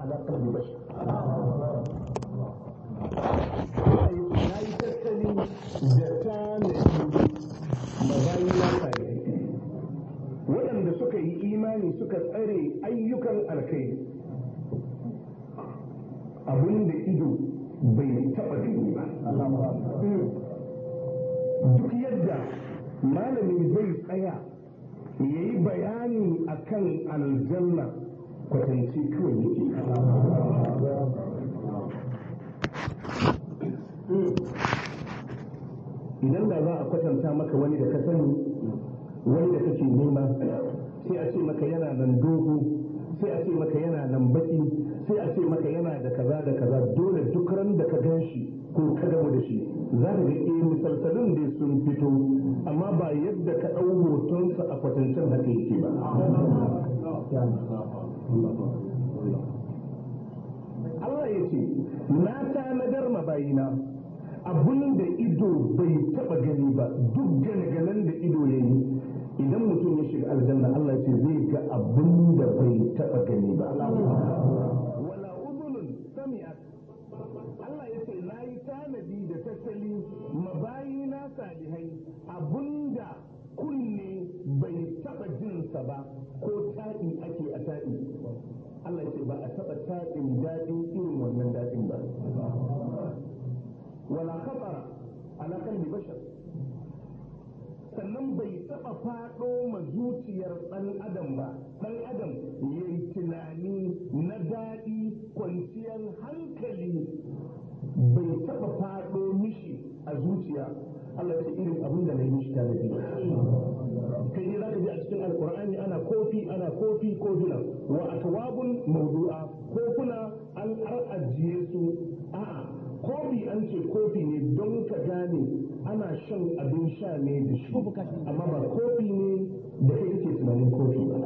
ala qalbi bashar na yi tattali da tanadi mabayi na salihai waɗanda suka yi imani suka tsare ayyukan alkai abin da ido bai taɓa gani ba duk yadda malami zai tsaya ya yi bayani akan aljanna kwatance kawai yake idan da za a kwatanta maka wani da ka sani wani da kake nema sai a ce maka yana nan dogo sai a ce maka yana nan baki sai a ce maka yana da kaza da kaza dole duk ran da ka gan shi ko ka gamu da shi za ka ga eh misalsalin dai sun fito amma ba yadda ka ɗau hotonsa a kwatancen haka yake ba Allah ya ce na tanadar mabayina abin da ido bai taba gani ba duk gane-ganen da ido ya yi idan mutum ya shiga aljanna Allah ya ce zai ga abin da bai taba gani ba wala udhunun sami'at Allah ya ce na yi tanadi da tattali mabayina salihai abinda kunne bai taba jinsa ba ko taɗi ake a taɗi Allah ya ce ba a taba taɗin daɗin irin wannan daɗin ba wala khatara ala kalbi bashar sannan bai taba fado ma zuciyar dan adam ba dan adam yayi tunani na daɗi kwanciyar hankali bai taba fado mishi a zuciya Allah ya ce irin abin da na yi mishi tanadi kai ne zaka ji a cikin alkur'ani ana kofi ana kofi kofina wa akwabun mawdu'a kofuna an ajiye su a'a kofi an ce kofi ne don ka gane ana shan abin sha ne da shi amma ba kofi ne da kai ke tunanin kofi ba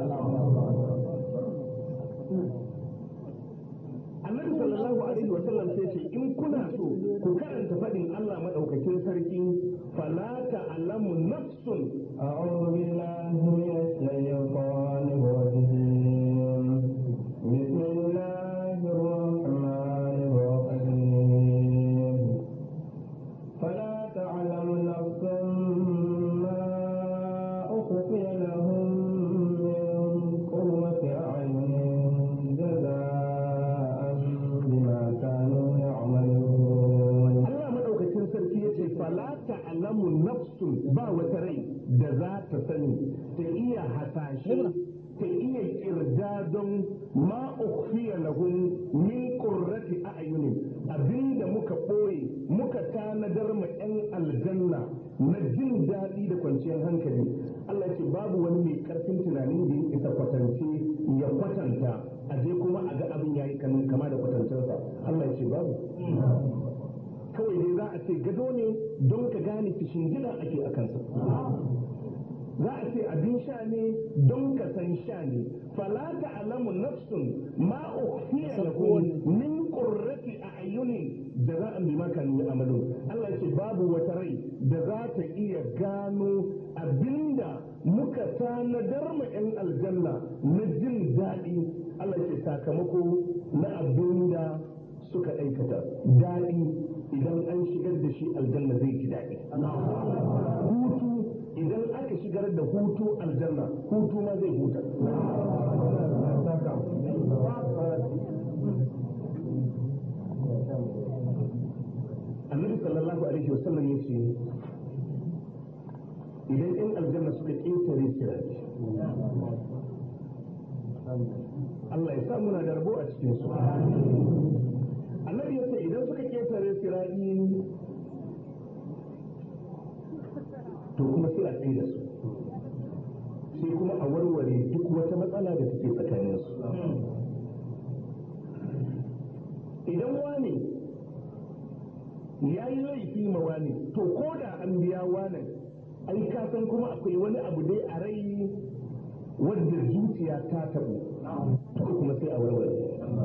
annabi sallallahu alaihi wa sallam sai ce in kuna so ku karanta fadin Allah madaukakin sarki fala ta'lamu nafsun أعوذ بالله من الشيطان الرجيم بسم الله الرحمن الرحيم فلا تعلم نفس ما أخفي لهم من قرة أعين جزاء بما كانوا يعملون Allah madaukakin sarki yace fala ta'lamu nafsun ba wata rai da za ta sani ta iya hasashe ta iya kirdadon ma ukhfiya lahum min qurrati a'yunin abinda muka ɓoye muka tanadar ma 'yan aljanna na jin daɗi da kwanciyar hankali Allah ce babu wani mai karfin tunanin da ya isa kwatance ya kwatanta a je kuma a ga abin yayi kama da kwatancensa Allah ce babu kawai dai za a ce gado ne don ka gane fishin gida ake a kansa za a ce abin sha ne don ka san sha ne fala ta'lamu nafsun ma ukhfiya lahum min qurrati a'yunin jaza'an bima kanu ya'malun Allah ya ce babu wata rai da za ta iya gano abinda muka tanadar ma 'yan aljanna na jin daɗi Allah ya ce sakamako na abinda suka aikata daɗi idan an shigar da shi aljanna zai ji daɗi hutu idan aka shigar da hutu aljanna hutu ma zai huta annabi sallallahu alaihi wasallam ya ce idan yan aljanna suka ƙetare sirati Allah ya sa muna da rabo a cikin su annabi ya ce idan suka ƙetare sirati to kuma sai a tsaye da su sai kuma a warware duk wata matsala da take tsakanin su idan wani ya yi laifi ma wani to ko da an biya wani ai ka san kuma akwai wani abu dai a rai wadda zuciya ta tabu to kuma sai a warware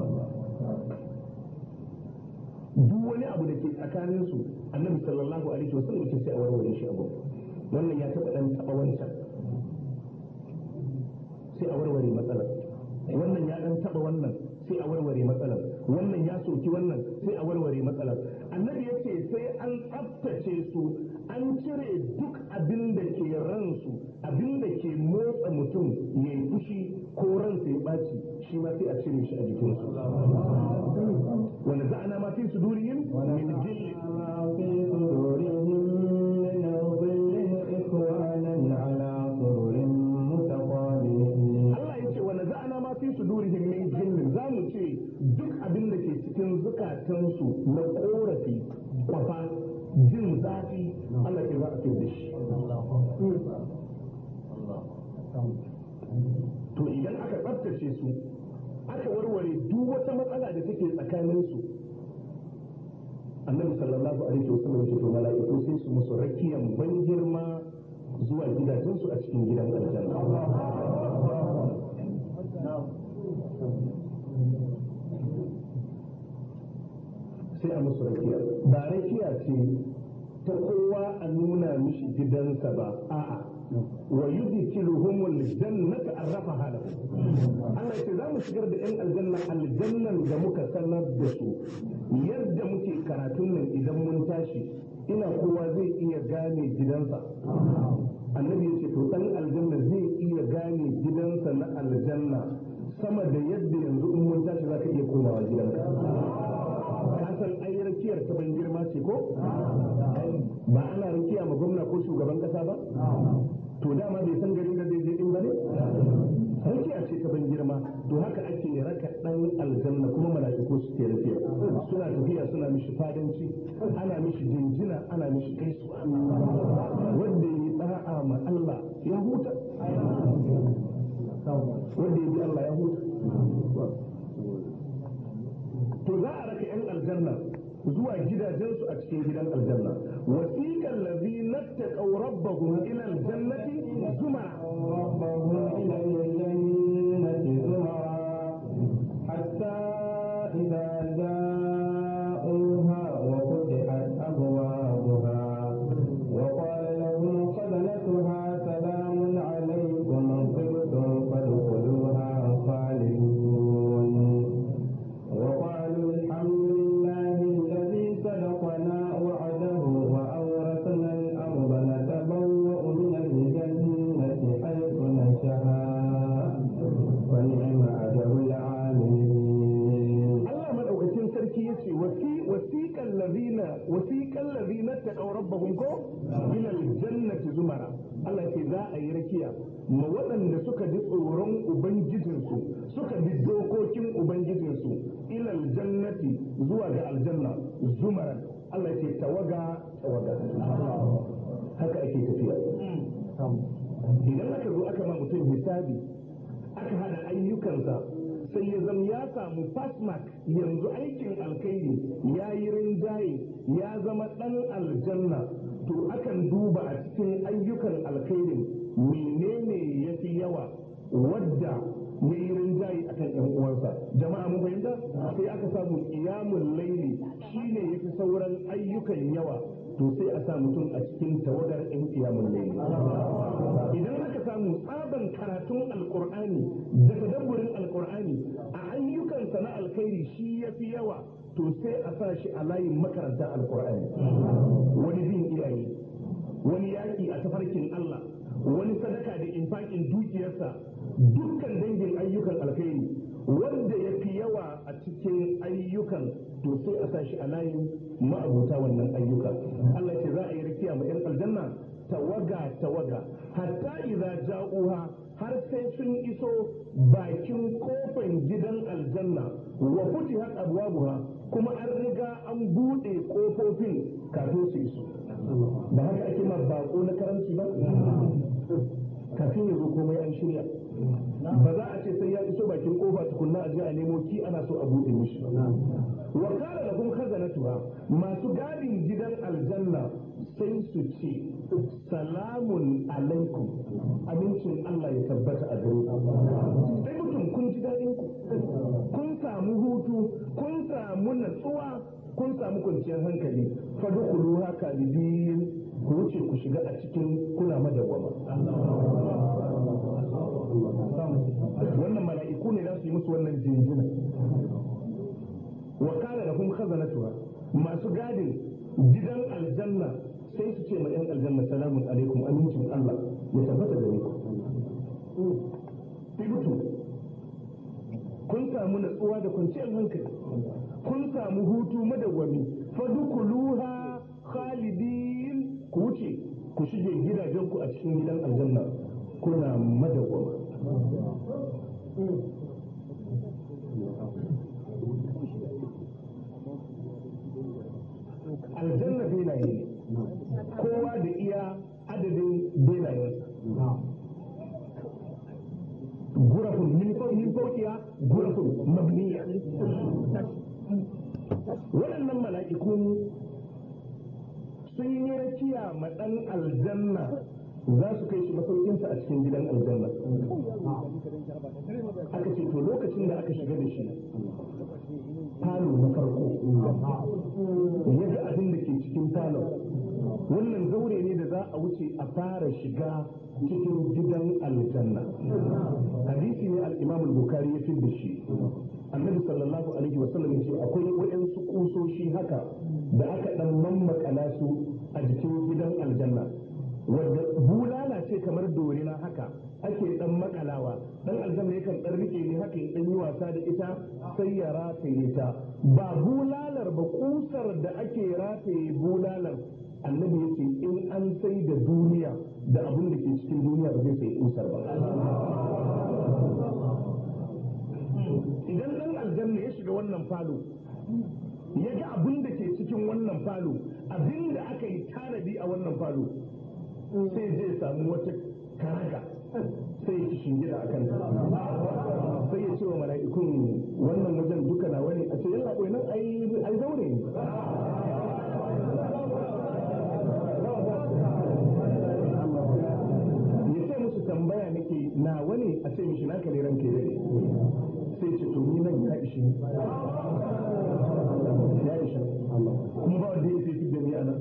duk wani abu da ke tsakanin su annabi sallallahu alaihi wasallam ce sai a warware shi abu wannan ya taba dan taba wancan sai a warware matsalar wannan ya dan taba wannan sai a warware matsalar wannan ya soki wannan sai a warware matsalar annabi ya ce sai an tsaftace su an cire duk abin da ke ransu abin da ke motsa mutum ya yi fushi ko ransa ya ɓaci shi ma sai a cire shi a jikinsu wanda za'ana ma fi sudurihim min jilli ما في صدورهم من ظل إخوانا على سرر متقابلين Allah ya ce wanda za'ana ma fi sudurihim min jillin za mu ce duk abin da ke cikin zukatansu na korafi kwafa jin zafi Allah ke za a da shi to idan aka tsaftace su aka warware duk wata matsala da take tsakaninsu annabi sallallahu alaihi wasallam ce to mala'iku sai su musu rakiyan ban girma zuwa gidajensu a cikin gidan aljanna sai a musu rakiya ba rakiya ce ta kowa a nuna mishi gidansa ba a'a wa yudkhiluhumul jannata arrafaha lahum Allah ya ce za mu shigar da yan aljanna aljannan da muka sanar da su yadda muke karatun nan idan mun tashi ina kowa zai iya gane gidansa annabi ya ce to dan aljanna zai iya gane gidansa na aljanna sama da yadda yanzu in mun tashi za ka iya komawa gidanka ka san ai rakiyar ta ban girma ce ko ba ana rakiya ma gwamna ko shugaban kasa ba to dama bai san garin da zai je din ba ne rakiya ce ta ban girma to haka ake raka dan aljanna kuma mala'iku su ke rakiya suna tafiya suna mishi fadanci ana mishi jinjina ana mishi gaisuwa wanda yi da'a ma Allah ya huta wanda ya bi Allah ya huta to za a raka yan aljanna zuwa gidajensu a cikin gidan aljanna wasiqal ladina taqaw rabbahum ila aljannati zumara ربهم إلى الجنة زمرا حتى إذا جاءوها وفتحت أبوابها وقال لهم خزنتها سلام عليكم طبتم فادخلوها خالدون وقالوا الحمد لله الذي صدقنا وعده وأورثنا الأرض نتبوأ من الجنة حيث نشاء ونعم أجر العاملين Allah madaukakin sarki yace wasi wasiqal ladina wasiqal ladina taqaw rabbahum ko ila aljannati zumara Allah ce za a yi rakiya ma waɗanda suka ji tsoron ubangijinsu suka bi dokokin ubangijinsu ila aljannati zuwa ga aljanna zumaran Allah ce tawaga tawaga haka ake tafiya idan aka zo aka ma mutum hisabi aka hada ayyukansa sai ya zama ya samu fasmak yanzu aikin alkhairi ya yi rinjaye ya zama ɗan aljanna to akan duba a cikin ayyukan alkhairin menene ya fi yawa wadda ya yi rinjaye akan yan uwansa jama'a mun fahimta sai aka samu iyamun laili shine ya fi sauran ayyukan yawa to sai a sa mutum a cikin tawagar yan iyamun laili idan aka samu tsaban karatun alkur'ani da tadabburin alkur'ani a ayyukansa na alkhairi shi ya fi yawa to sai a sa shi a layin makarantar alkur'ani wani bin iyaye wani yaƙi a tafarkin Allah wani sadaka da infakin dukiyarsa dukkan dangin ayyukan alkhairi wanda ya fi yawa a cikin ayyukan to sai a sa shi a layin ma'abuta wannan ayyuka Allah ce za a yi rikiya ma 'yan aljanna tawaga tawaga hatta idza ja'uha har sai sun iso bakin kofan gidan aljanna wa futihat abwabuha kuma an riga an bude kofofin kafin su iso ba haka ake ma bako na karanci ba kafin ya zo komai an shirya ba za a ce sai ya iso bakin kofa tukunna a je a nemo ki ana so a bude mishi wa kana lahum khazanatuha masu gadin gidan aljanna sai su ce salamun alaikum amincin Allah ya tabbata a gare ku sai mutum kun ji daɗin ku kun samu hutu kun samu natsuwa kun samu kwanciyar hankali fadkhulu haka lidin ku wuce ku shiga a cikin kuna madawwama wannan mala'iku ne za su yi musu wannan jinjina wa kana lahum khazanatuha masu gadin gidan aljanna sai su ce ma yan aljanna salamun alaikum amincin Allah ya tabbata da ku tibutu kun samu natsuwa da kwanciyar hankali kun samu hutu madawwami fadukuluha khalidin ku wuce ku shige gidajenku a cikin gidan aljanna kuna madawwama aljanna benaye ne kowa da iya adadin benayensa gurafun min faukiya gurafun mabniya waɗannan mala'iku sun yi rakiya ma ɗan aljanna za su kai shi masaukinsa a cikin gidan aljanna aka ce to lokacin da aka shiga da shi falo na farko ya ga abin da ke cikin falon wannan zaure ne da za a wuce a fara shiga cikin gidan aljanna hadisi ne al-imam al-bukhari ya fi da shi annabi sallallahu alaihi wa sallam yace akwai wayansu kusoshi haka da aka dan mammakala su a jikin gidan aljanna wanda bulala ce kamar dorina haka ake dan makalawa dan aljanna yakan dan rike ne haka ya dan yi wasa da ita sai ya rataye ta ba bulalar ba kusar da ake rataye bulalar annabi ya ce in an sai da duniya da abin da ke cikin duniya ba zai sai kusar ba idan dan aljanna ya shiga wannan falo ya ga abin da ke cikin wannan falo abin da aka yi tanadi a wannan falo sai zai samu wata karaga sai ya shingida a kanta sai ya ce wa mala'ikun wannan wajen duka na wani a ce yalla nan ai zaure ne ya ce musu tambaya nake na wani a ce mishi naka ne ranke dare sai ce to ni nan ya ishi ya ishi kuma ba wanda ya fi da ni a nan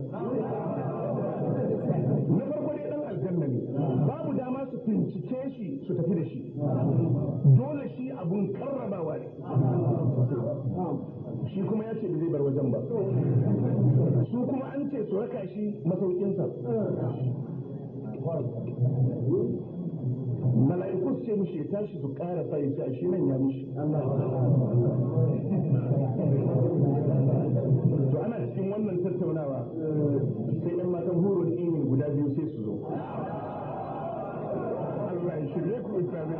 na farko dai dan aljanna ne babu dama su bincike shi su tafi da shi dole shi abun karrabawa ne shi kuma ya ce ba zai bar wajen ba su kuma an ce su raka shi masaukinsa mala'iku su ce mishi ya tashi su ƙara sa ya ce a shi nan ya mishi to ana cikin wannan tattaunawa sai ɗan matan hurun ini guda biyu sai su zo Allah ya shirye ku islami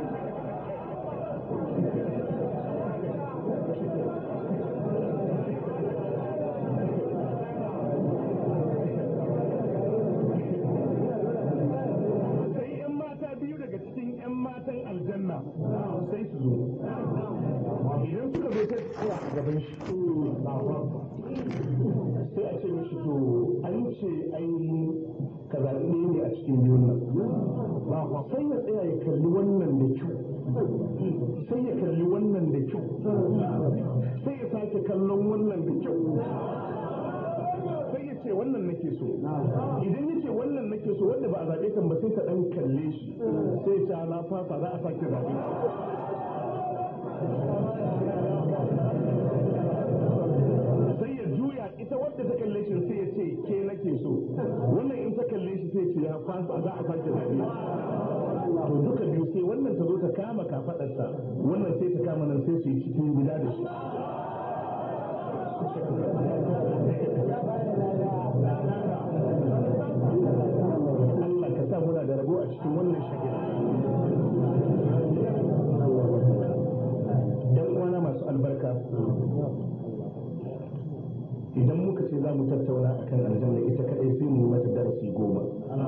sai yan mata biyu daga cikin yan matan aljanna sai su zo idan suka zo sai tsaya a gaban shi sai a ce mishi to an ce ai ka zaɓi ɗaya ne a cikin biyun nan sai ya tsaya ya kalli wannan da kyau sai ya kalli wannan da kyau sai ya sake kallon wannan da kyau sai ya ce wannan nake so idan ya ce wannan nake so wanda ba a zaɓe kan ba sai ta ɗan kalle shi sai ya ce na fasa za a sake zaɓe sai ya juya ita wadda ta kalle shi sai ya ce ke nake so wannan in ta kalle shi sai ce ya fasa za a sake zaɓe to duka biyu sai wannan ta zo ta kama kafaɗarsa wannan sai ta kama nan sai su yi cikin gida da shi Allah ka sa muna da rabo a cikin wannan shagir. ‘Yan uwana masu albarka, idan muka ce za mu tattauna a kan aljanna ita kaɗai sai mu mata darasi goma.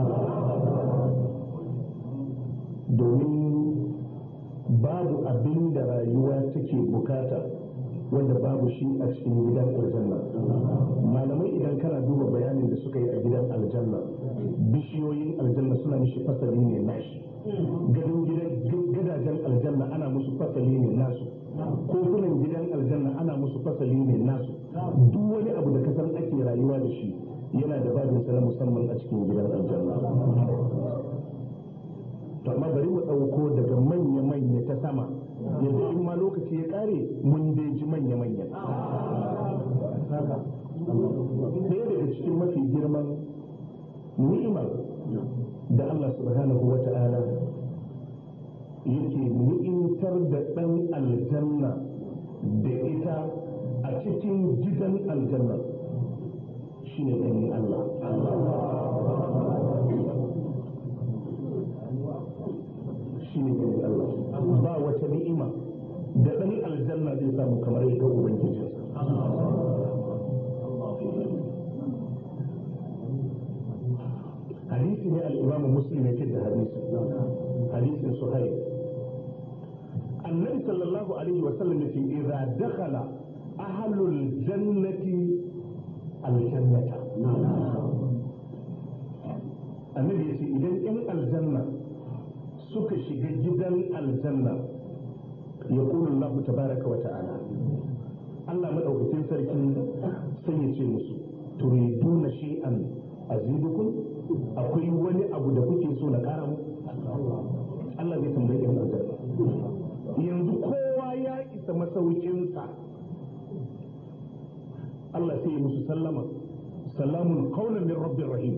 Domin babu abin da rayuwa take bukata wanda babu shi a cikin gidan aljanna. Malamai idan kana duba bayanin da suka yi a gidan aljanna, bishiyoyin aljanna suna mishi fasali ne nashi. Gadon gidajen aljanna ana musu fasali ne nasu. kofunan gidan aljanna ana musu fasali ne nasu duk wani abu da kasan ake rayuwa da shi yana da babinsa na musamman a cikin gidan aljanna to amma bari mu ɗauko daga manya-manya ta sama yadda in ma lokaci ya ƙare mun dai ji manya-manya ɗaya daga cikin mafi girman ni'imar da Allah subhanahu wa ta'ala yake ni'imtar da ɗan aljanna da ita a cikin gidan aljanna shine ganin Allah shine ganin Allah ba wata ni'ima da ɗan aljanna zai samu kamar yadda ubangijinsa hadisi ne al-imamu muslim yake da hadisi hadisin suhaib annabi sallallahu alaihi wa sallam yace idza dakhala ahlul jannati al-jannata annabi yace idan yan aljanna suka shiga gidan aljanna yaqulu Allah tabaraka wa ta'ala Allah madaukakin sarki sai ya ce musu turiduna shay'an azidukum akwai wani abu da kuke so na kara mu Allah zai tambayi yan aljanna yanzu kowa ya isa masaukinsa Allah sai ya musu sallama salamun qaulan min rabbir rahim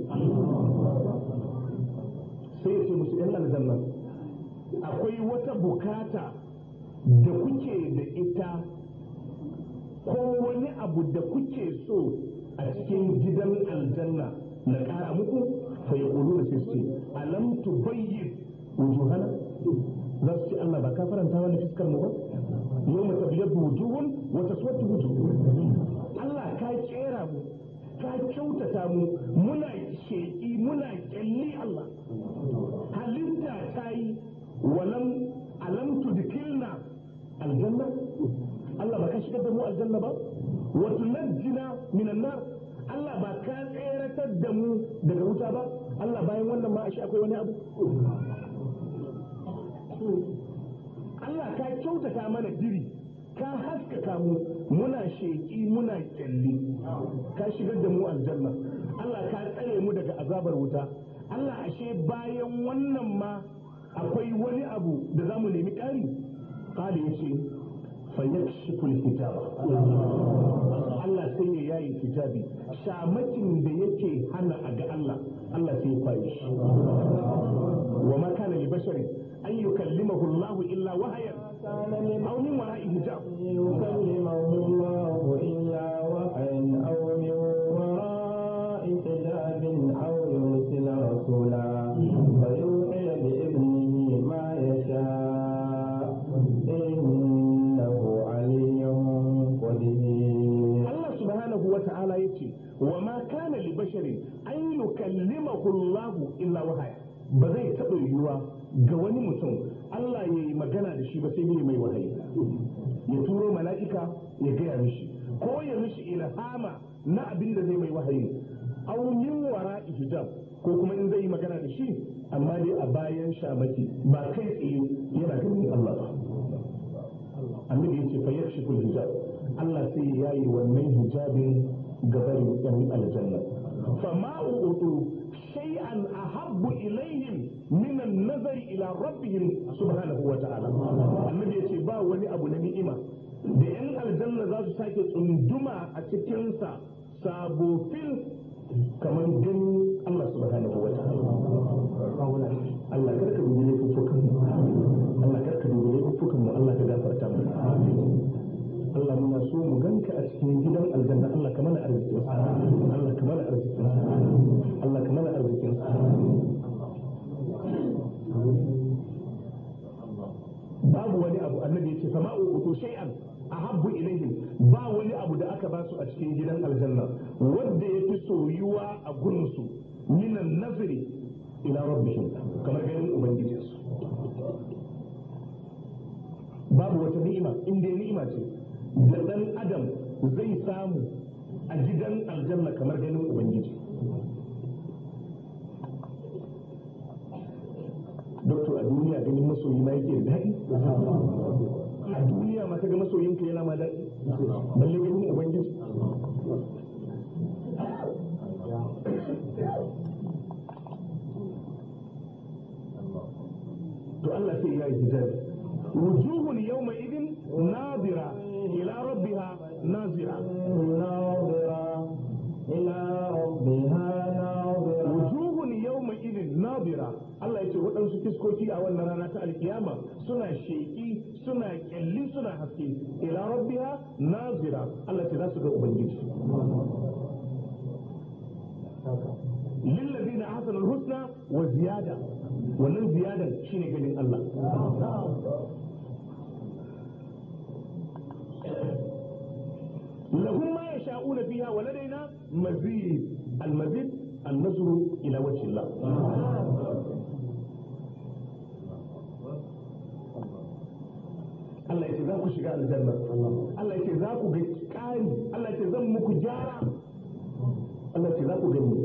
sai ya ce musu yan aljanna akwai wata bukata da kuke da ita ko wani abu da kuke so a cikin gidan aljanna na ƙara muku fa ya ƙulu da sai su ce alam tu bayyin wujuhana za su ce Allah ba ka faranta wani fiskar mu ba yau mu tabiyar wujuhun wata suwatu wujuhun Allah ka kera mu ka kyautata mu muna sheƙi muna ƙyalli Allah halitta ta yi walam alam tudkilna aljanna Allah ba ka shigar da mu aljanna ba wa tunajjina minan nar Allah ba ka tseratar da mu daga wuta ba Allah bayan wannan ma ashe akwai wani abu Allah ka kyautata mana diri ka haskaka mu muna sheƙi muna kyalli ka shigar da mu aljanna Allah ka tsare mu daga azabar wuta Allah ashe bayan wannan ma akwai wani abu da za mu nemi ƙari ƙali ya ce fayyakshiful hijaba Allah sai ya yayi hijabi shamakin da yake hana a ga Allah Allah sai ya kwaye shi wa ma kana li basharin an yukallimahu Allah illa wahayan aw min wara'i hijab يكلمه الله إلا وحيا أو من وراء حجاب أو يرسل رسولا فيوحي بإذنه ما يشاء إنه علي قدير Allah subhanahu wa ta'ala yace wa ma kana li basharin an yukallimahu Allah illa wahaya ba zai taɓa yiwuwa ga wani mutum Allah ya yi magana da shi ba sai ne mai wahayi ya turo mala'ika ya gaya mishi ko ya mishi ilhama na abin da zai mai wahayi aw min wara hijab ko kuma in zai yi magana da shi amma dai a bayan shamaki ba kai tsaye yana ganin Allah ba annabi yace fa yakshiful hijab Allah sai ya yi wannan hijabin gabarin yan aljanna fa ma utu shay'an ahabbu ilayhim min an-nazari ila rabbihim subhanahu wa ta'ala annabi yace ba wani abu na ni'ima da yan aljanna za su sake tsunduma a cikin sa sabofin kamar ganin Allah subhanahu wa ta'ala Allah karka dubi laifukan mu Allah karka dubi laifukan mu Allah ka gafarta mu Allah muna so mu ganka a cikin gidan aljanna Allah ka mana arzikin Allah ka mana arzikin Allah ka mana arzikin babu wani abu annabi yace fa ma'u utu shay'an ahabbu ilaihim ba wani abu da aka basu a cikin gidan aljanna wanda yafi soyuwa a gurin su minan nazari ila rabbihim kamar ganin ubangijinsu babu wata ni'ima inda ni'ima ce da ɗan adam zai samu a gidan aljanna kamar ganin ubangiji doktor a duniya ganin masoyi ma yake da daɗi a duniya ma ga masoyinka yana ma daɗi balle ganin ubangiji nazira ناظرة إلى ربها ناظرة wujuhun yawma idin nadira Allah ya ce waɗansu fiskoki a wannan rana ta alkiyama suna sheƙi suna ƙyalli suna haske ila rabbiha nazira Allah ya ce za su ga ubangiji lillazina ahsanu husna wa ziyada wannan ziyadan shine ganin Allah lahum ma yasha'una fiha wa ladaina mazid al-mazid النظر إلى وجه الله Allah yake za ku shiga aljanna Allah yake za ku ga ƙari Allah yake zan muku gyara Allah yake za ku gani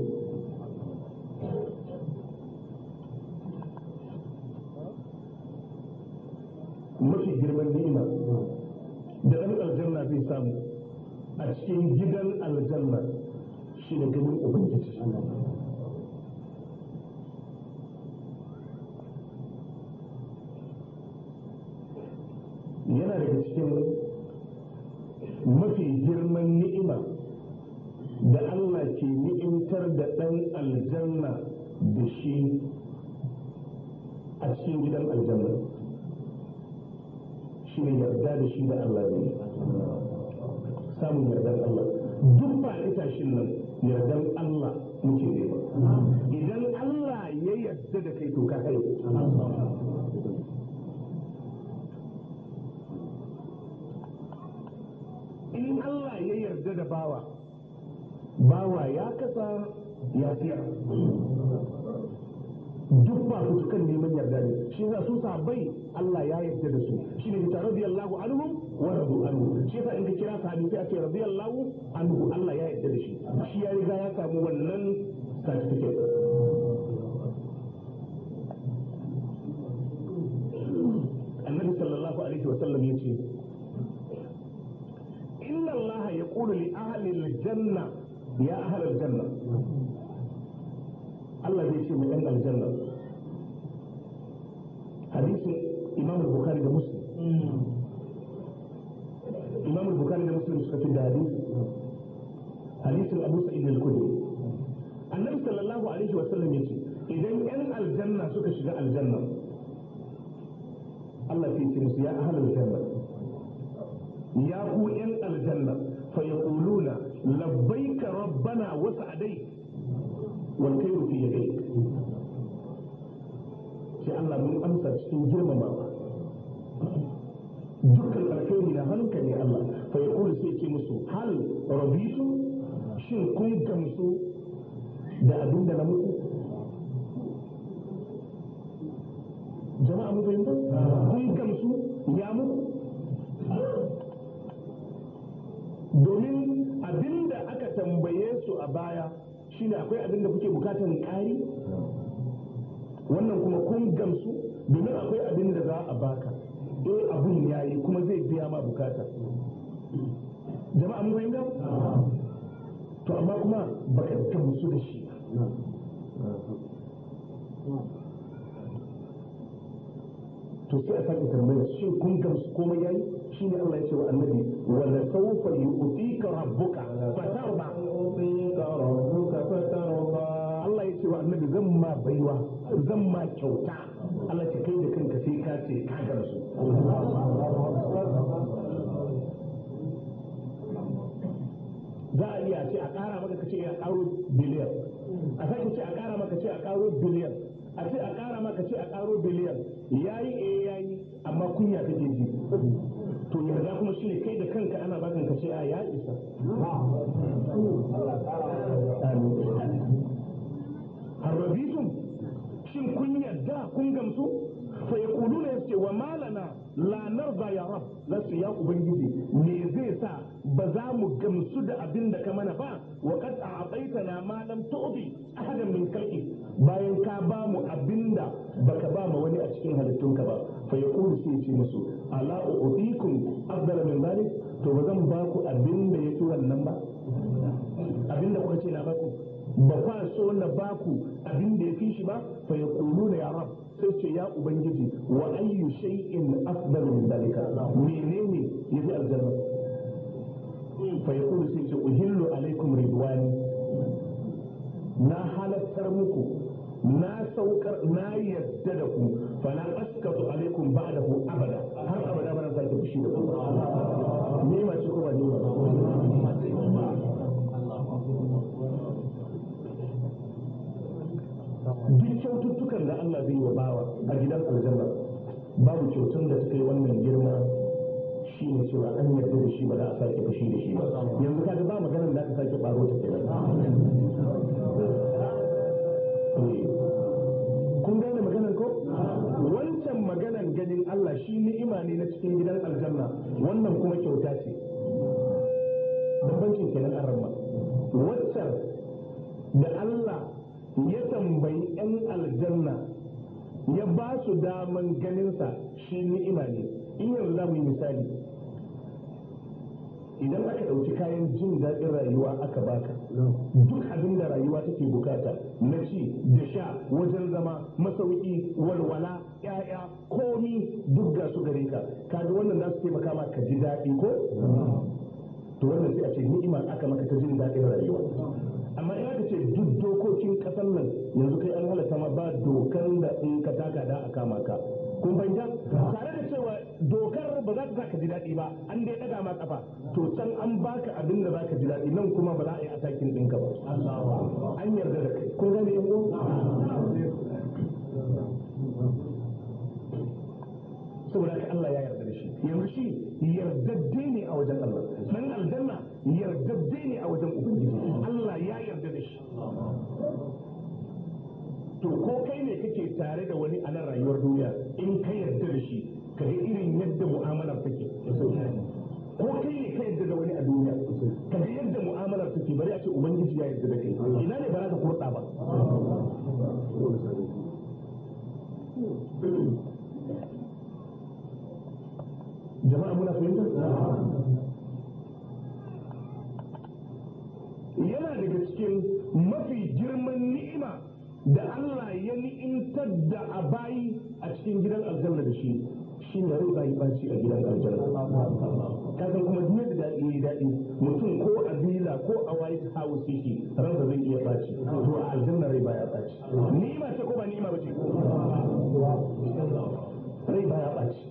mafi girman ni'ima da ɗan aljanna zai samu a cikin gidan aljanna shi ne ganin ubangiji yana daga cikin mafi girman ni'ima da Allah ke ni'imtar da ɗan aljanna da shi a cikin gidan aljanna shi ne yarda da shi da Allah ne samun yardar Allah duk ba tashin nan yardan Allah muke nema idan Allah ya yarda da kai to ka kai in Allah ya yarda da bawa bawa ya kasa ya fiya duk ba su kan neman yarda ne shi yasa su sabai Allah ya yarda da su shi ne ta radiyallahu anhu wa radu anhu shi yasa in ka kira sahabi sai a ce radiyallahu anhu Allah ya yarda da shi shi ya riga ya samu wannan certificate annabi sallallahu alaihi wa sallam yace inna Allah yaqulu li ahli al-janna ya ahli al-janna Allah zai ce mai ɗan aljanna hadisin imam bukhari da muslim imam bukhari da muslim suka fi da hadisi hadisin abu sa'id al-khudri annabi sallallahu alaihi wa sallam yace idan yan aljanna suka shiga aljanna Allah sai ce musu ya ahlul janna ya ku yan aljanna fa yaquluna labbaika rabbana wa sa'adai wal khairu fi yadayk sai Allah mun amsa cikin girmamawa dukkan alkhairi na hankali Allah fa yaqulu sai ce musu hal rabitu shin kun gamsu da abin da na muku jama'a mu fahimta kun gamsu ya muku domin abin da aka tambaye su a baya shine akwai abin da kuke bukatan ƙari wannan kuma kun gamsu domin akwai abin da za a baka eh abun yayi kuma zai biya ma bukata jama'a mun fahimta to amma kuma baka gamsu da shi to sai a sake tambaya shin kun gamsu komai yayi shine Allah ya ce wa annabi wala sawfa yu'tika rabbuka fatarda يعطيك ربك فترضى Allah ya ce wa annabi zan ma baiwa zan ma kyauta Allah ce kai da kanka sai ka ce ka gamsu za a iya ce a ƙara maka kace a ƙaro biliyan a sake ce a ƙara maka ce a ƙaro biliyan a ce a ƙara maka ce a ƙaro biliyan yayi eh yayi amma kunya kake ji to yarda kuma shine kai da kanka ana bakan ka ce a ya isa harrabitum shin kun yarda kun gamsu fa yaquluna yace wa malana la narda ya rab zasu ya ubangiji me zai sa ba za mu gamsu da abin da ka mana ba wa qad a'taytana ma lam tu'ti ahadan min khalqi bayan ka ba mu abinda baka ba mu wani a cikin halittunka ba fa yaqulu sai ce musu ala u'tikum afdala min dhalik to ba zan ba ku abinda yafi wannan ba abinda kuka ce na ba ku ba kwa so na ba ku abinda ya fi shi ba fa yaquluna ya rab sai ce ya ubangiji wa ayyu shay'in afdal min dalika menene yafi aljanna fa yaqulu sai ce uhillu alaikum ridwani na halattar muku na saukar na yadda da ku fala askatu alaikum ba'dahu abada har abada ba na sake fushi da ku ni ma ce ko ba ni ba duk kyaututtukan da Allah zai wa bawa a gidan aljanna babu kyautun da suka yi wannan girma shi ne cewa an yarda da shi ba za a sake fushi da shi ba yanzu kaga ba maganar da aka sake baro ta kenan kun gane maganar ko wancan maganar ganin Allah shi ni'ima ne na cikin gidan aljanna wannan kuma kyauta ce bambancin kenan an ramma waccan da Allah ya tambayi 'yan aljanna ya ba su daman ganinsa shi ni'ima ne in yanzu za mu yi misali idan aka ɗauki kayan jin daɗin rayuwa aka baka duk abin da rayuwa take bukata na ci da sha wajen zama masauki walwala ƴaƴa komi duk ga su gare ka kaga wannan za su taimaka ma ka ji daɗi ko to wannan sai a ce ni'ima aka maka ta jin daɗin rayuwa amma in aka ce duk dokokin ƙasar nan yanzu kai an halatta ma ba dokar da in ka taka da a kama ka kun fahimta tare da cewa dokar ba za ta ka ji daɗi ba an dai ɗaga ma kafa to can an baka abin da za ka ji daɗi nan kuma ba za a yi atakin ɗinka ba an yarda da kai kun gane yan saboda haka Allah ya yarda da shi yanzu shi yardadde ne a wajen Allah dan aljanna yardadde ne a wajen ubangiji Allah ya yarda da shi to ko kai ne kake tare da wani a nan rayuwar duniya in ka yarda da shi ka ga irin yadda mu'amalar take ko kai ne ka yarda da wani a duniya ka ga yadda mu'amalar take bari a ce ubangiji ya yarda da kai ina ne ba za ka kurɗa ba jama'a muna fahimta yana daga cikin mafi girman ni'ima da Allah ya ni'imtar da a bayi a cikin gidan aljanna da shi shi ne rai bayi baci a gidan aljanna kasan kuma duk da daɗi ya daɗi mutum ko a bila ko a white house yake ransa zai iya baci to a aljanna rai baya baci ni'ima ce ko ba ni'ima ba ce rai baya baci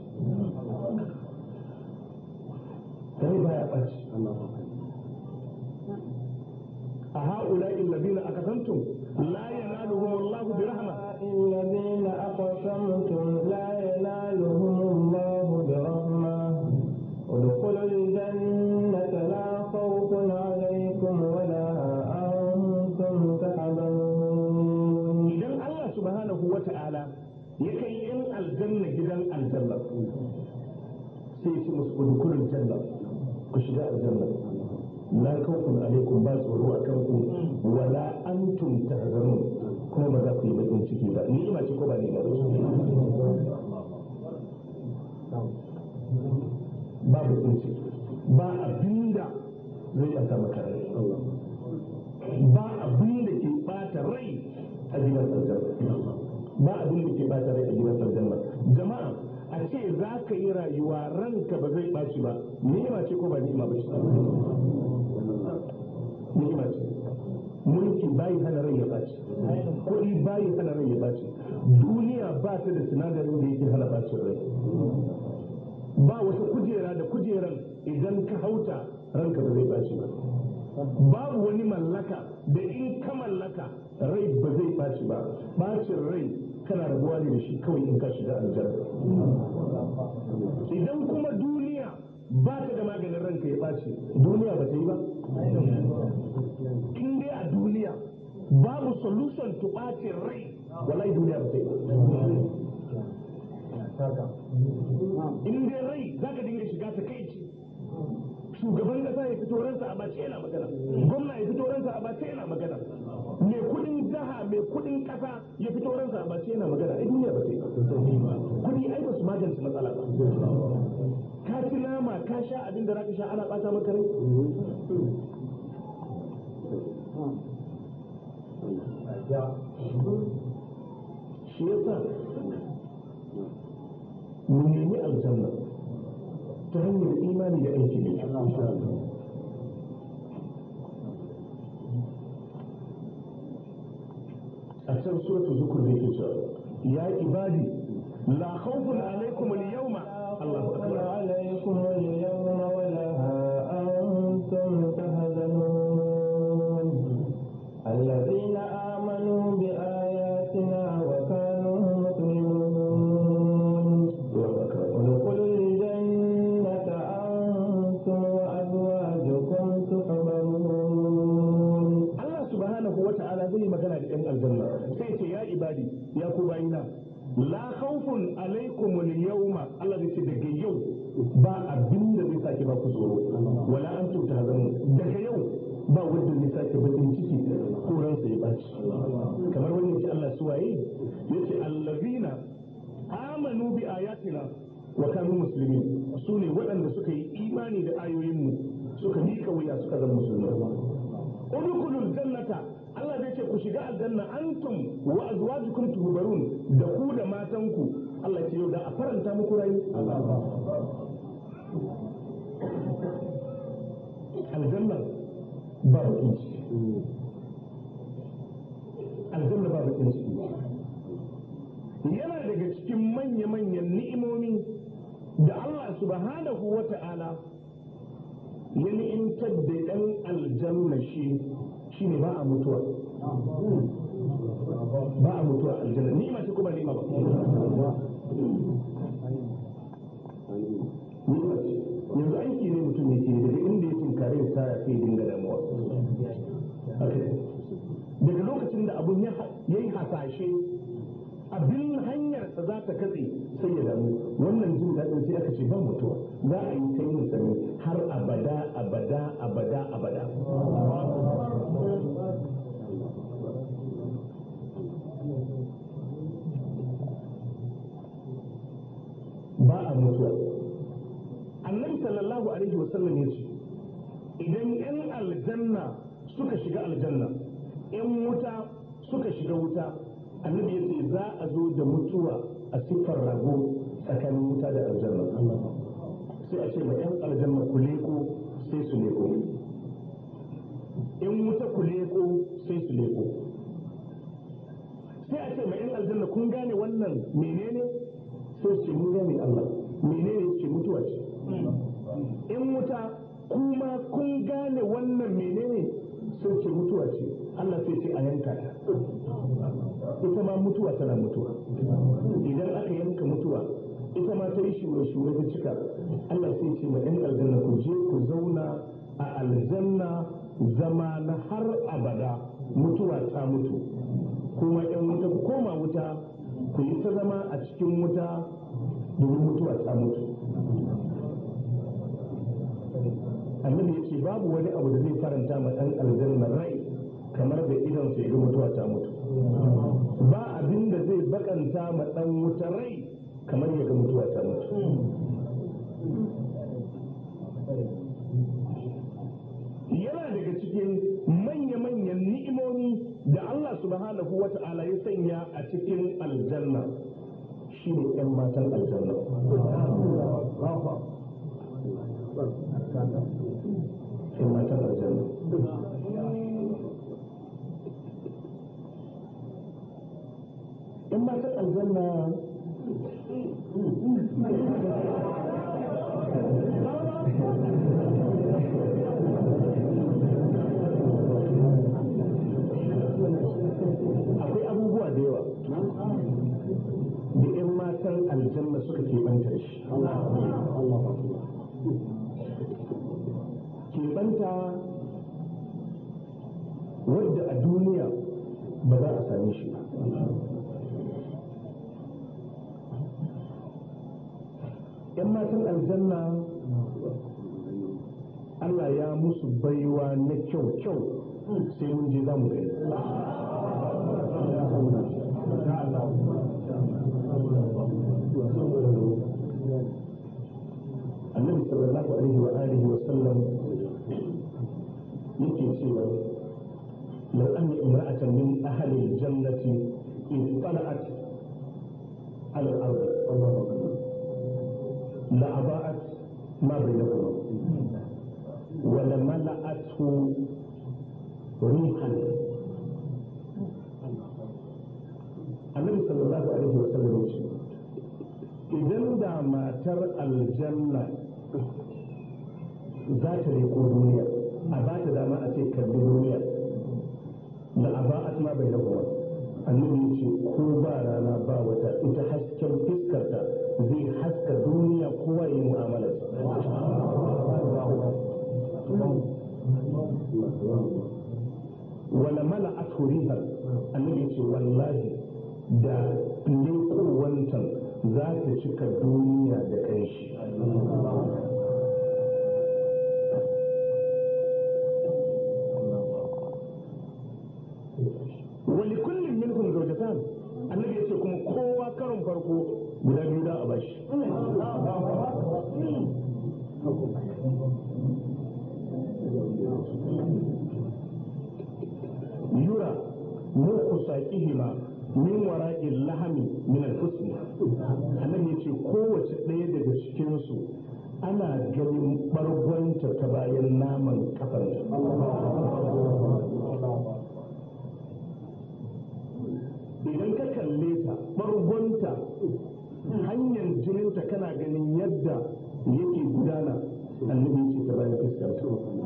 rai baya baci a ha'ula'i alladhina aqsamtum la yanaluhum Allah bi rahma الذين أقسمتم لا ينالهم الله برحمة ادخلوا الجنة لا خوف عليكم ولا أنتم تحزنون idan Allah subhanahu wa ta'ala ya kai yan aljanna gidan aljanna sai ya ce musu udkhulul janna ku shiga aljanna la khawfun alaikum ba tsoro a kanku wala antum tahzanun kuma ba za ku yi bakin ciki ba ni'ima ce ko ba ni'ima ba ba bakin ciki ba abinda zai ɓata maka rai ba abin da ke ɓata rai a gidan aljanna ba abin da ke ɓata rai a gidan aljanna jama'a a ce za ka yi rayuwa ranka ba zai ɓaci ba ni'ima ce ko ba ni'ima ba ce ni'ima ce mulki bayi hana rai ya ɓaci kuɗi bayi hana rai ya ɓaci duniya ba ta da sinadarin da yake hana ɓacin rai ba wata kujera da kujeran idan ka hauta ranka ba zai ɓaci ba babu wani mallaka da in ka mallaka rai ba zai ɓaci ba ɓacin rai kana rabuwa ne da shi kawai in ka shiga aljanna idan kuma duniya ba ta da maganin ranka ya ɓaci duniya ba ta yi ba in dai a duniya babu solution to ɓacin rai wallahi duniya ba ta yi ba in dai rai za ka dinga shiga ta kai ce shugaban kasa ya fito ransa a bace yana magana gwamna ya fito ransa a bace yana magana mai kudin jaha mai kudin kasa ya fito ransa a bace yana magana ai duniya ba ta yi kudi ai ba su magance matsala ba ka ci nama ka sha abin da zaka sha ana bata maka rai shi yasa mu nemi aljanna ta hanyar imani da aiki da kyau a can suratul zukur da yake cewa ya ibadi la khawfun alaikum al-yawma Allahu خوف akbar عليكم اليوم ولا أنتم تحزنون الذين آمنوا بآياتنا وكانوا مسلمون ادخلوا الجنة أنتم وأزواجكم تحبرون Allah subhanahu wa ta'ala zai yi magana da ɗan aljanna sai ce ya ibadi ya ku bayina la khawfun alaikum al-yawma Allah zai ce daga yau ba abin da zai sake ba ku tsoro wala antum tahzanun daga yau ba wanda zai sake bakin ciki ko ransa ya baci kamar wani yace Allah suwaye yace allazina amanu bi ayatina wa kanu muslimin su ne waɗanda suka yi imani da ayoyinmu suka miƙa wuya suka zama musulmai udkhulul jannata Allah zai ce ku shiga aljanna antum wa azwajukum tuhbarun da ku da matanku Allah ce yau da a faranta muku rai aljanna ba bakin ciki aljanna ba bakin ciki yana daga cikin manya-manyan ni'imomi da Allah subhanahu wa ta'ala ya ni'imtar da ɗan aljanna shi shi ne ba a mutuwa ba a mutuwa aljanna ni'ima ce kuma ni'ima ba ni'ima ce yanzu aiki ne mutum yake daga inda ya tinkare ya sa ya sai dinga damuwa Haka ne. daga lokacin da abun ya yi hasashe abin hanyarsa za ta katse sai ya damu wannan jin daɗin sai aka ce ban mutuwa za a yi ta yin sani har abada abada abada abada ba a mutuwa annabi sallallahu alaihi wasallam ya ce idan 'yan aljanna suka shiga aljanna 'yan wuta suka shiga wuta annabi ya ce za a zo da mutuwa a siffar rago tsakanin wuta da aljanna sai a ce ma 'yan aljanna ku leko sai su leko in wuta ku leko sai su leko sai a ce ma 'yan aljanna kun gane wannan menene sai su ce mun gane Allah menene ce mutuwa ce in wuta kuma kun gane wannan menene sai ce mutuwa ce Allah sai ce a yanka ta ita ma mutuwa tana mutuwa idan aka yanka mutuwa ita ma ta yi shure-shure ta cika Allah sai ce ma 'yan aljanna ku je ku zauna a aljanna zama na har abada mutuwa ta mutu kuma 'yan wuta ku koma wuta ku yi ta zama a cikin wuta domin mutuwa ta mutu annabi ya ce babu wani abu da zai faranta ma ɗan aljanna rai kamar da idan sai ga mutuwa ta mutu ba abin da zai bakanta ma ɗan wuta rai kamar ya ga mutuwa ta mutu yana daga cikin manya-manyan ni'imomi da Allah subhanahu wa ta'ala ya sanya a cikin aljanna shi ne 'yan matan aljanna ‘yan matan aljanna ‘yan matan aljanna akwai abubuwa da yawa da 'yan matan aljanna suka keɓanta da shi keɓanta wadda a duniya ba za a same shi ba ‘yan matan aljanna Allah ya musu baiwa na kyau-kyau sai mun je za mu gani annabi sallallahu alaihi wa alihi wa sallam yake cewa law anna imra'atan min ahli al-jannati ittala'at ala al-ard la aba'at ma bainahuma wa la mala'athu rihan da matar aljanna za ta leko duniya a ba ta dama a ce kalli duniya da a ba a tuna bai rabuwa annabi ce ko ba rana ba wata ita hasken fiskarta zai haska duniya kowa yi mu'amalar wala mala aturiha annabi ce wallahi da lekowantan za ta cika duniya da kanshi wani kullum minhum zaujatan annabi ya ce kuma kowa karon farko guda biyu da a bashi yura muku saƙihima min wara'il lahami min al-husn annabi ya ce kowace ɗaya daga cikinsu ana ganin bargonta ta bayan naman kafanta idan ka kalle ta bargonta hanyar jininta kana ganin yadda yake gudana annabi ce ta bayan fuskarta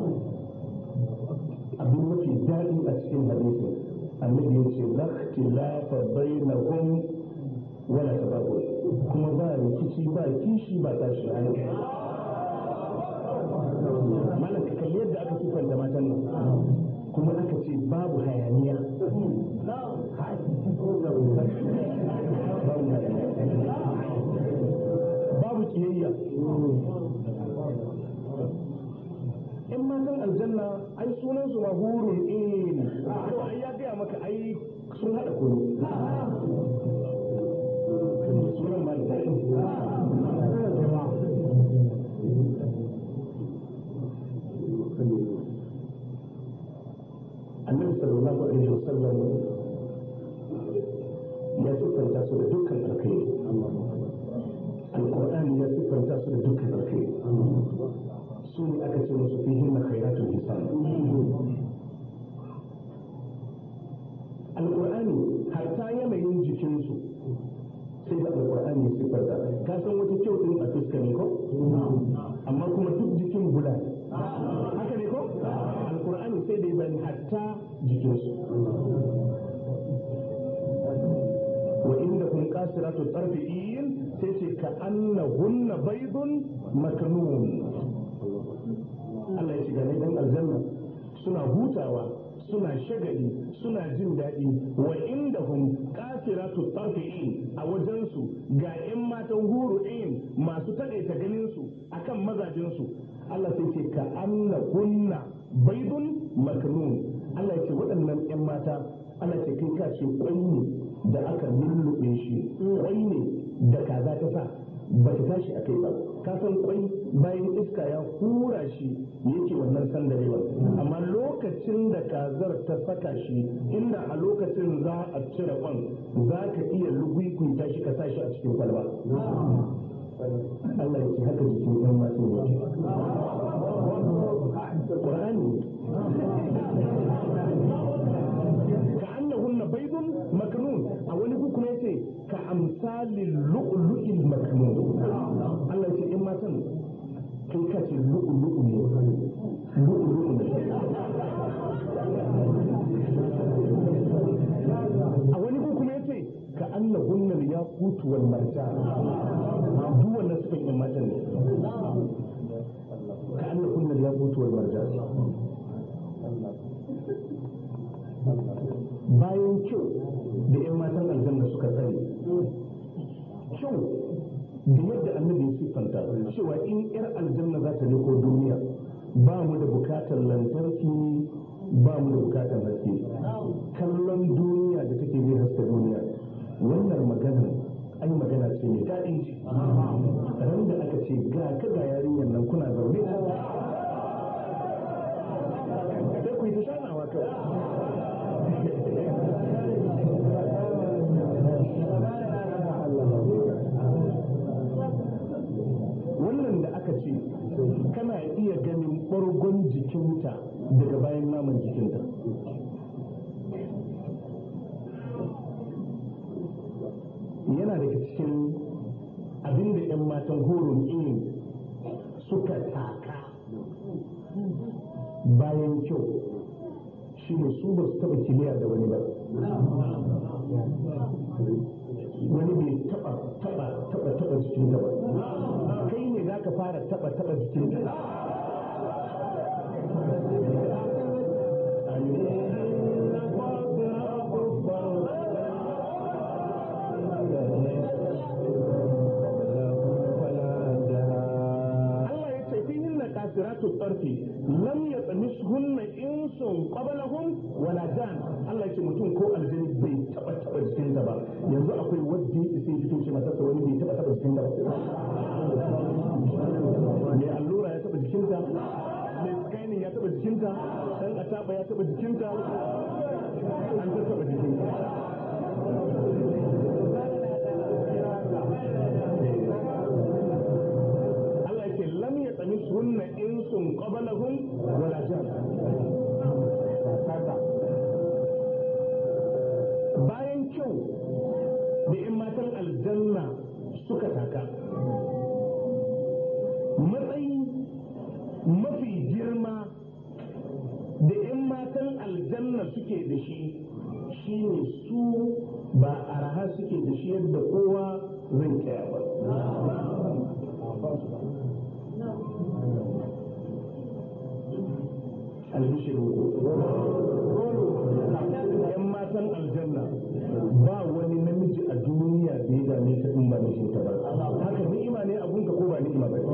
abin mafi daɗi a cikin hadisin annabi ya ce lakhtilafa bainahum wala tabaqul kuma ba rikici ba kishi ba tashi hankali malam ka kalli yadda aka sifanta matan nan kuma aka ce babu hayaniya babu kiyayya in matan aljanna ai sunan su mahurun in to ai ya gaya maka ai sun hada kunu sunan ma da annabi sallallahu alaihi wasallam ya siffanta su da dukkan alkhairi alqur'ani ya siffanta su da dukkan alkhairi su ne aka ce musu fihin na khairatul hisan alqur'ani hatta yanayin jikinsu sai da alqur'ani ya siffarta ka san wata kyau din a fuska ne ko amma kuma duk jikin guda haka ne ko alqur'ani sai da ya bani hatta jikinsu wa inda kun kasiratu tarfi'in sai ce ka annahunna baydun maknun Allah ya shiga ne dan aljanna suna hutawa suna shagali suna jin daɗi wa inda hum kasiratu tarfi'in a wajensu ga 'yan matan huru in masu taɗaita ganin su akan mazajinsu Allah sai ce ka annahunna baydun maknun Allah ya ce waɗannan 'yan mata Allah ce kai ka ce kwai ne da aka lullube shi kwai ne da kaza ta sa ba ta tashi a kai ba ka san kwai bayan iska ya hura shi yake wannan sandarewa amma lokacin da kazar ta saka shi inda a lokacin za a cire kwan za ka iya lugwikwita shi ka sa shi a cikin kwalba Allah ya ce haka jikin yan masu yake Qur'ani كأنهن بيض مكنون أو نقول يتي كأمثال اللؤلؤ المكنون الله يتي إما تن كي كاتي اللؤلؤ لؤلؤ أو نقول يتي كأنهن الياقوت والمرجان دو النسبة إما تن كأنهن الياقوت والمرجان bayan kyau da 'yan matan aljanna suka sani kyau da yadda annabi ya siffanta cewa in 'yar aljanna za ta ko duniya ba mu da bukatar lantarki ba mu da bukatar haske kallon duniya da take zai haska duniya wannan maganar ai magana ce mai daɗin ce ran da aka ce ga ka ga yarinyar nan kuna zaune sai ku yi ta shanawa kawai wannan da aka ce kana iya ganin ɓargon jikinta daga bayan naman jikinta yana daga cikin abinda 'yan matan horon ilimi suka taka bayan kyau shi ne su ba su taba kiliya da wani ba wani bai taba taba taba taba jikin ba kai ne za ka fara taba taba jikin ka Allah ya ce fi hinna kasiratu tsarfi lam ya tsamis hunna insun qablahum wala jan Allah ya ce mutum ko aljani bai taba taba jikin ba yanzu akwai wadda ya sai fito ce masa wani bai taba taba jikin ba mai allura ya taba jikinta mai scanning ya taba jikinta dan ataba ya taba jikinta an ta taba jikinta Allah yake lam ya tsami sunna insun qablahum wala jan bayan kyau da in matan aljanna suka taka matsayi mafi girma da in matan aljanna suke da shi shine su ba araha suke da shi yadda kowa zai kaya ba albishirin yan matan aljanna ba wani namiji a duniya da ya dame ta in ba mijinta ba haka ni'ima ne abunka ko ba ni'ima ba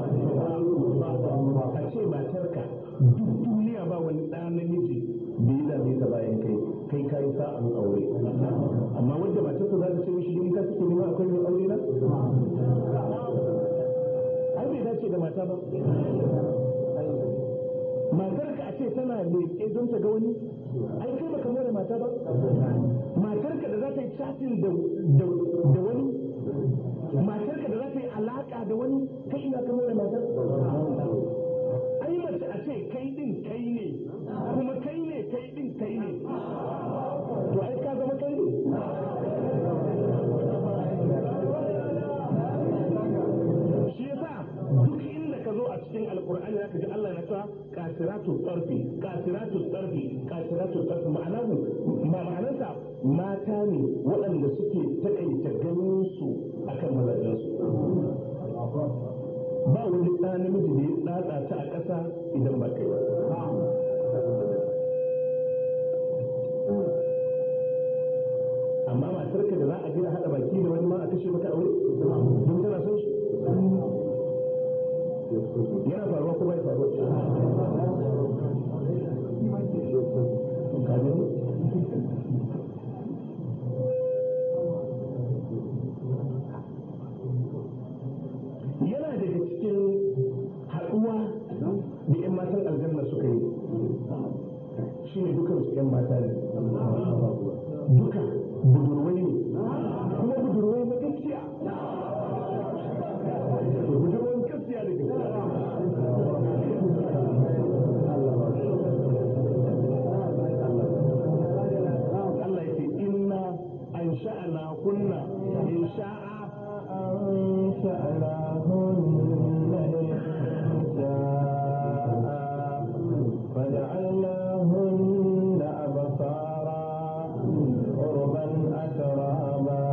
a ce matarka duk duniya ba wani ɗan namiji da ya dame ta bayan kai kai ka yi sa'an aure amma wanda matarsa za ta ce mishi in ka suke nema akwai mai aure na ai bai dace da mata ba matarka a ce tana leƙe don ta ga wani ai kai baka more mata ba matarka da za ta yi chatting da da wani matarka da za ta yi alaka da wani kai ina ka more matar ai mace a ce kai din kai ne kuma kai ne kai din kai ne to ai ka zama kai ne shi yasa duk inda ka zo a cikin alkur'ani zaka ji Allah ya cewa kasiratu tsarfi kasiratu tsarfi kasiratu tsarfi ma'ana ma ma'anarsa mata ne waɗanda suke takaita ganin su akan mazajen su ba wani ɗa namiji da ya tsatsa ta a ƙasa idan ba kai ba amma matarka da za a je a haɗa baki da wani ma a kashe maka aure don tana son shi yana faruwa ko bai faruwa yana daga cikin haɗuwa da 'yan matan aljanna suka yi shi ne dukansu 'yan mata ne duka budurwai ne kuma budurwai na gaskiya budurwan gaskiya da gaskiya Allah ya ce inna an sha'ana kunna in sha'a فجعلناهن أبصارا عربا أترابا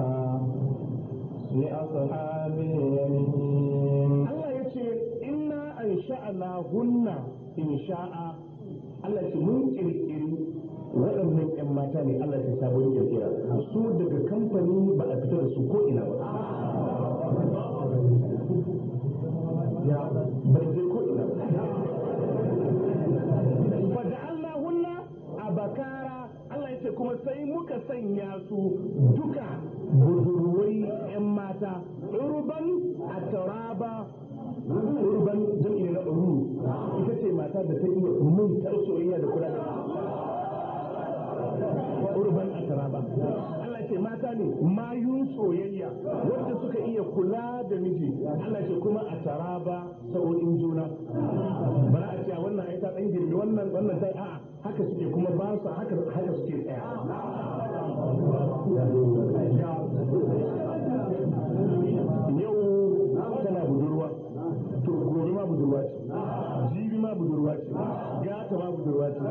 لأصحاب اليمين Allah ya ce inna an sha'ana hunna in sha'a Allah ce mun kirkiri waɗannan 'yan mata ne Allah ya sabon kirkira su daga kamfani ba a fita da su ko ina ba bai je ko ina ba faja'alnahunna abakara Allah ya ce kuma sai muka sanya su duka budurwai 'yan mata urban a taraba urban jam'i na uru ita ce mata da ta iya mintar soyayya da kula da urban a taraba Allah ya ce mata ne mayun soyayya wanda suka iya kula da miji Allah ya ce kuma a taraba sa'o'in juna bara a ce wannan ai ta dan girme wannan wannan ta a'a haka suke kuma ba su haka haka suke tsaya yau budurwa to gobe ma budurwa ce jibi ma budurwa ce gata ma budurwa ce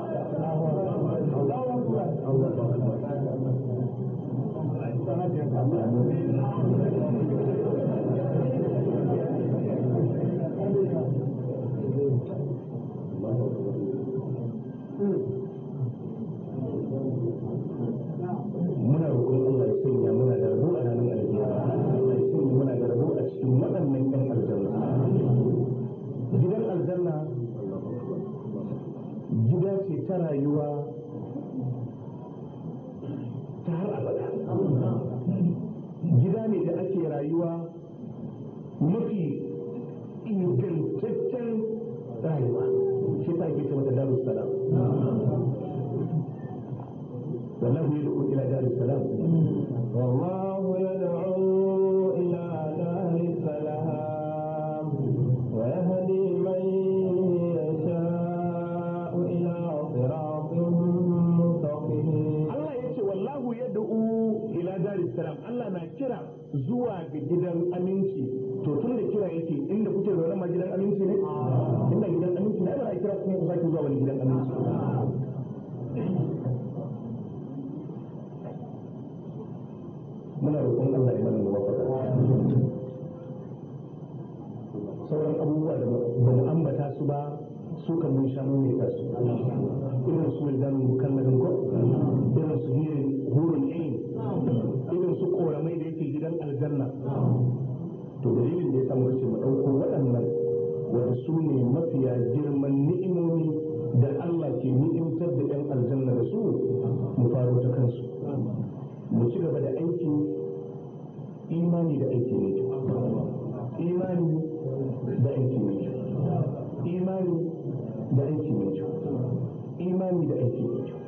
muna roƙon Allah ya sanya muna da rabo a ranar alkiyama Allah ya sanya muna da rabo a cikin waɗannan ƴan aljanna gidan aljanna gida ce ta rayuwa ta har abada gida ne da ake rayuwa mafi ingantaccen rayuwa shi ta ke ce mata darussalam والله يدعو الى دار السلام والله يدعو إلى دار السلام ويهدي من يشاء إلى صراط مستقيم Allah ya ce wallahu yad'u ila daris salam Allah na kira zuwa ga gidan aminci to tun da kira yake inda kuke zaune ma gidan aminci ne inda gidan aminci ne ai ba za a kira kuma ku sake zuwa wani gidan aminci muna roƙon Allah ya mana muwaffaqa sauran abubuwa da ba mu ambata su ba su kan mun sha mun ta su irin su wildan mukalladin ko irin su hirin hurun ain irin su koramai da yake gidan aljanna to dalilin da ya samu kace mu dauko waɗannan wanda su ne mafiya girman ni'imomi da Allah ke ni'imtar da 'yan aljanna da su mu faro ta kansu mu ci gaba da aiki imani da aiki mai kyau imani da aiki mai kyau imani da aiki mai kyau imani da aiki mai kyau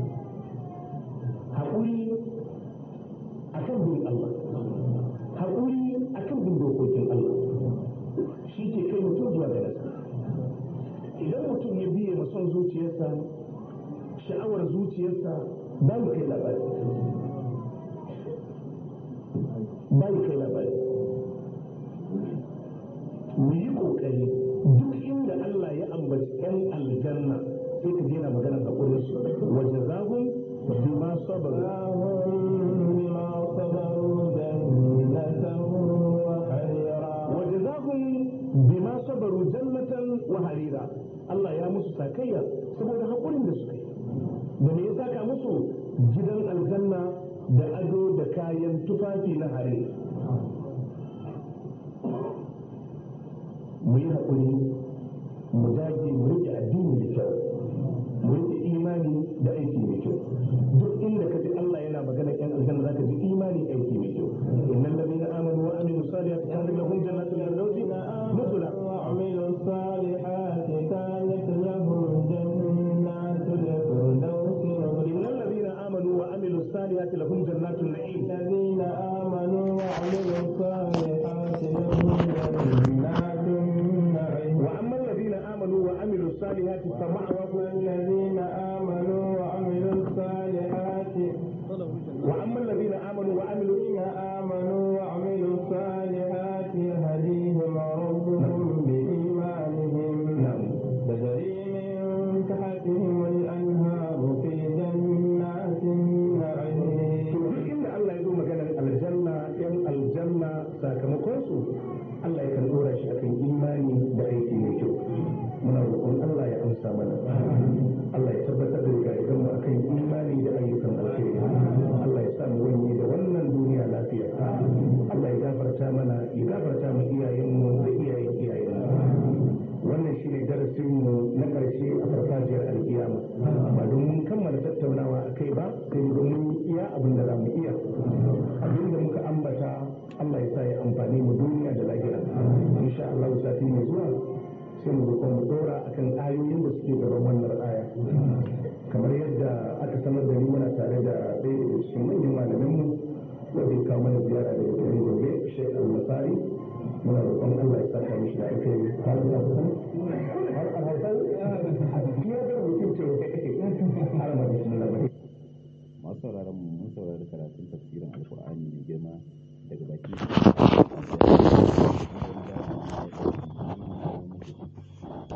haƙuri akan bin Allah haƙuri akan bin dokokin Allah shi ke kai mutum zuwa ga nasa idan mutum ya biye ma son zuciyarsa sha'awar zuciyarsa ba mu kai labari ba mu kai labari mu yi kokari duk inda Allah ya ambaci ƴan aljanna sai ka je na maganar haƙurin su waje zahun bima sabaru لهم بما صبروا جنة وحريرا waje zahun bima sabaru jannatan wa harira Allah ya musu sakayya saboda haƙurin da suka yi da me ya saka musu gidan aljanna da ado da kayan tufafi na harira mu yi haƙuri mu dage mu rike addini da kyau mu rike imani da aiki mai kyau duk inda ka ji Allah yana magana yan aljanna zaka ji imani aiki mai kyau innal ladina amanu wa amilu salihati kana lahum jannatul firdausi nuzula وعملوا الصالحات كانت لهم جنات الفردوس نزلا innal ladina amanu wa amilu salihati lahum jannatul na'im الذين آمنوا وعملوا الصالحات لهم جنات النعيم wa amma alladhina amanu wa amilu salihati fama'awahum والذين آمنوا وعملوا الصالحات wa amma alladhina amanu wa amilu الذين آمنوا وعملوا الصالحات يهديهم ربهم بإيمانهم na'am تجري من تحتهم الأنهار في جنات النعيم to duk inda Allah ya zo maganar aljanna yan aljanna sakamakon su Allah ya kan dora shi akan imani da aiki mai kyau muna roƙon Allah ya amsa mana Allah ya tabbatar da gaidan mu akan imani da ayyukan alkhairi Allah ya sa mu wani da wannan duniya lafiya Allah ya gafarta mana ya gafarta mu iyayenmu da iyayen iyayenmu wannan shi ne darasinmu na ƙarshe a farfajiyar alkiyama ba don mun kammala tattaunawa a kai ba sai mu mun yi iya abin da za mu iya abin da muka ambata Allah ya sa ya amfani mu duniya da lahira insha Allah sati mai zuwa sai mu roƙon mu dora akan ayoyin da suke gaban wannan aya kamar yadda aka sanar da ni muna tare da ɗaya daga cikin manyan malaminmu wanda ya kawo mana ziyara daga garin gobe Sheikh Al-Masari muna roƙon Allah ya saka mishi da alkhairi har da kusan har a hausan ya ga mutum ce har ma bismillah masu sauraron mu mun saurari karatun tafsirin alkur'ani